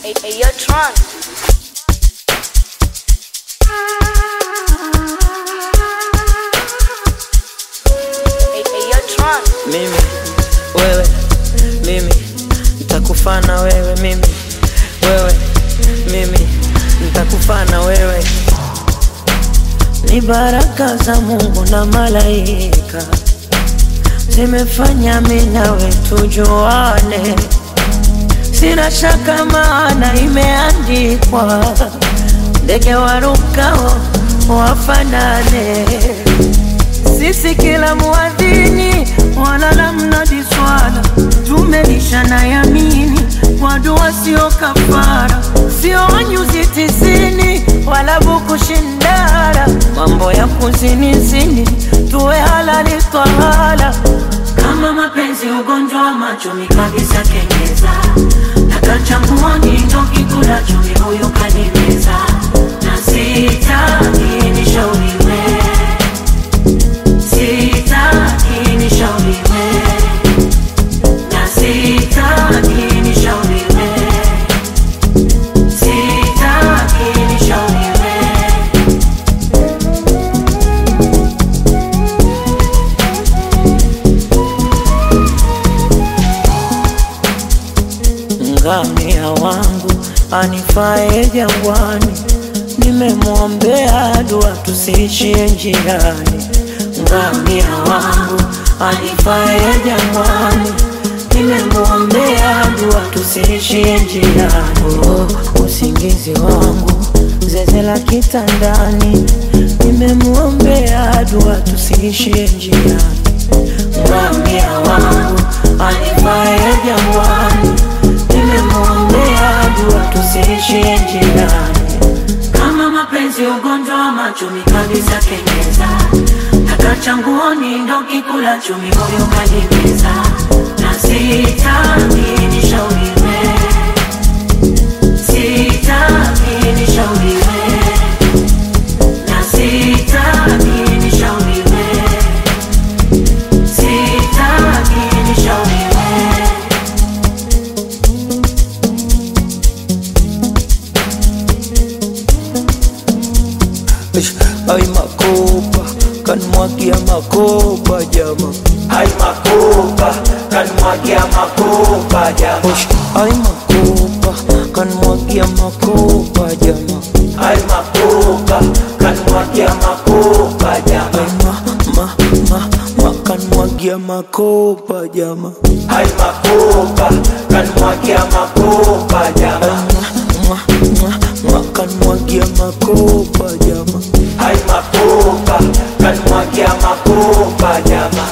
Hey, hey, yo, Tron. Hey, hey, yo, Tron. mimi wewe mimi nitakufana wewe mimi wewe mimi nitakufana wewe ni baraka za Mungu na malaika zimefanya mimi nawe tujuane, sina shaka maana imeandikwa, ndege warukao wafanane sisi kila muadhini wala la mnadi swala tumelishana yamini kwa dua sio kafara sio wanyuzi tisini wala buku shindara mambo ya kuzinizini tuwe halali twahala kama mapenzi ugonjwa wa macho mikabisa kenyeza nakachambua nindo kikula chumi huyu kanimeza na sitaki nishauriwe sitaki nishauriwe na sitaki nishauriwe sitaki nishauriwe ngamia wangu anifae jangwani, nimemwombea dua tusiishie njiani. Ngamia wangu anifae jangwani, nimemwombea dua tusiishie njiani. Oh, usingizi wangu zeze la kitandani, nimemwombea dua tusiishie njiani. Ngamia wangu anifae jangwani, nimemwombea dua tusiishie njiani. kama mapenzi ugonjwa wa macho mikabisa kenyeza takachanguoni ndo kikula chumi huyu kanimeza na sitaki nishauriwe sitaki nishauriwe na sitaki nishauriwe sitaki nishauriwe Ish, Ay makopa kanmwagia makopa jama Ay makopa, kanmwagia makopa jama. Ish, Ay makopa kanmwagia makopa jama Ay makopa, kanmwagia makopa jama. Ay ma ma ma ma kanmwagia makopa jama Ay makopa, kanmwagia makopa Ay jama. ma ma ma ma kanmwagia makopa jama Ay makopa, kanmwagia makopa jama.